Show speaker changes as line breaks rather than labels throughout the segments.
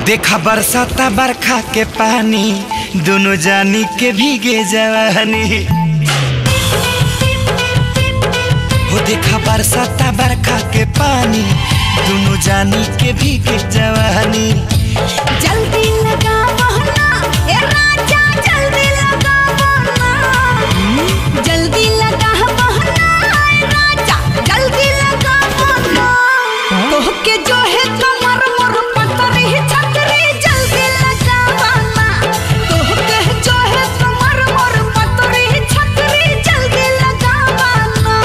देखा बरसाता बरखा के पानी दोनों जानी के भीगे जवानी हो देखा बरसाता बरखा के पानी दोनों जानी के भीगे जवानी
जल्दी लगा बहना ए राजा जल्दी लगा बहना जल्दी लगा बहना ए राजा जल्दी लगा बहना तोह के जो है कमर मोर पतरी छतरी जल्दी लगा बहना तोह के जो है कमर मोर पतरी छतरी जल्दी लगा बहना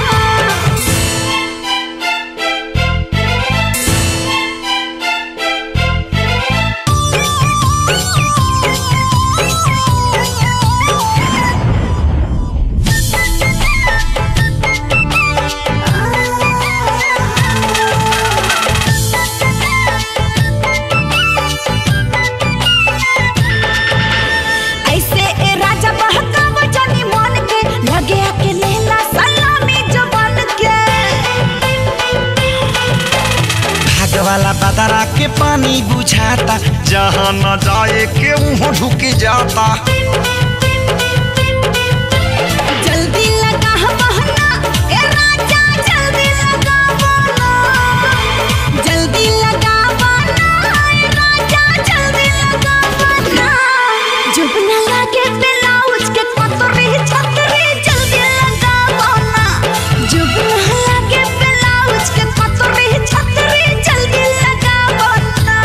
ऐसे ए राजा बहकाव जानी मन के लगे के लेला सलामी जवान के
भाग वाला बदरा के पानी बुझाता जहाँ न जाए के मुँह ढुक जाता
जल्दी लगा बहना ए राजा जल्दी लगा बहना जल्दी लगा बहना ए राजा जल्दी लगा बहना जब न लगे ब्लाउज के पतरी छतरी जल्दी लगा बहना जब न लगे ब्लाउज के पतरी छतरी जल्दी लगा बहना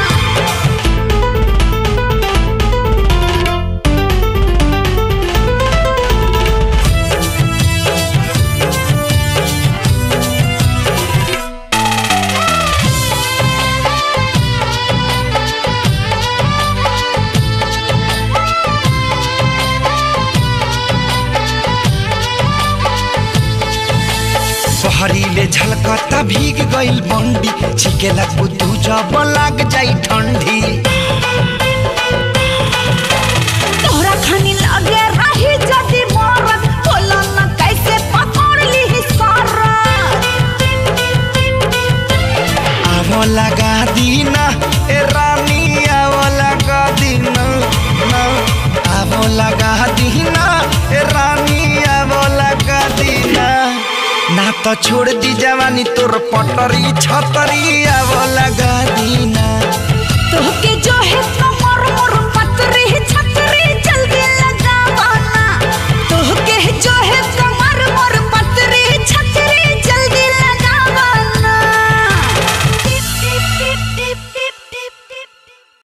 बहरीले झलकता भीग गइल बंडी छिकेला कुतू जब लाग जाई ठंडी
तोहरा खानी लगे रही जदी मरत बोला न कैसे पकड़ ली सारा
आवो लगा दीना ए रानी आवो लगा दीना ना आवो लगा दीना ए रानी आवो लगा दीना ना तो छोड़ दी जवानी तोर पटरी छतरी आवो लगा दीना